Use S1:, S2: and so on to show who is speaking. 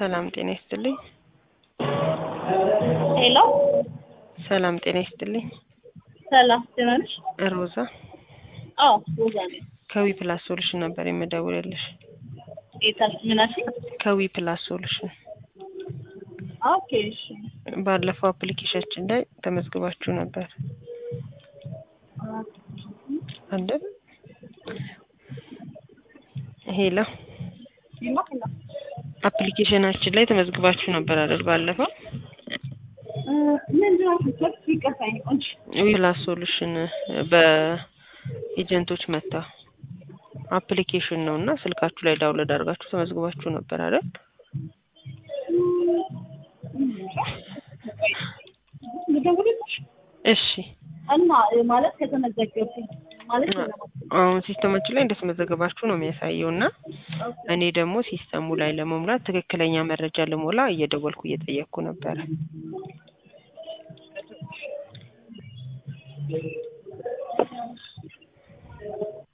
S1: ሰላም ጤና ይስጥልኝ።
S2: ሄሎ
S1: ሰላም ጤና ይስጥልኝ።
S2: ሰላም ደህና ነሽ?
S1: ሮዛ
S2: አዎ ሮዛ ነኝ።
S1: ከዊ ፕላስ ሶሉሽን ነበር የምደውልልሽ።
S2: ጌታል ምን አልሽኝ?
S1: ከዊ ፕላስ ሶሉሽን
S2: ኦኬ እሺ።
S1: ባለፈው አፕሊኬሽናችን ላይ ተመዝግባችሁ ነበር አይደል? ሄሎ
S2: ሄሎ ሄሎ
S1: አፕሊኬሽናችን ላይ ተመዝግባችሁ ነበር አይደል? ባለፈው
S2: ምንድን ነው ስትል ይቀፋኝ ቆንጆ
S1: ዊ ፕላስ ሶሉሽን በኤጀንቶች መታ አፕሊኬሽን ነው እና ስልካችሁ ላይ ዳውንሎድ አድርጋችሁ ተመዝግባችሁ ነበር አይደል?
S2: ልደውልልሽ
S1: እሺ
S2: እና ማለት ከተመዘገብኩኝ ማለት
S1: አሁን ሲስተማችን ላይ እንደተመዘገባችሁ ነው የሚያሳየው እና እኔ ደግሞ ሲስተሙ ላይ ለመሙላት ትክክለኛ መረጃ ልሞላ እየደወልኩ እየጠየቅኩ ነበረ።